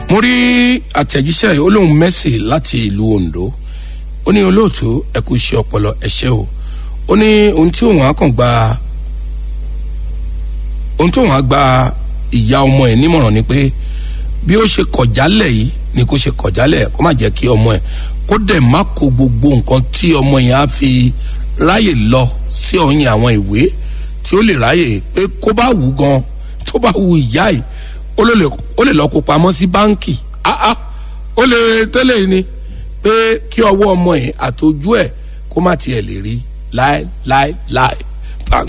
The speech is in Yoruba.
mo rí àtẹ̀jíṣẹ́ yìí ó lóun mẹ́sì láti ìlú Ondo ó ní olóòtú ẹ kú iṣẹ́ ọpọlọ ẹ ṣé o ó ní ohun tí òun á kàn gba ohun tí òun á gba ìyá ọmọ ẹ̀ nímọ̀ràn ni pé bí ó ṣe kọ̀jálẹ̀ yìí ni kó ṣe kọ̀jálẹ̀ kó má jẹ́ kí ọmọ ẹ̀ kó dẹ̀ má kó gbogbo nǹkan tí ọmọ yẹn á fi ráyè lọ sí ọyìn àwọn ìwé tí ó lè ráyè pé kó bá wù gan tó bá wù ìyá yìí ó lè lọ kó pamọ́ sí báńkì áá ó lè tẹ́lẹ̀ ni pé kí ọwọ́ ọmọ yẹn àtọjú ẹ̀ kó má tiẹ̀ lè rí láéláéláé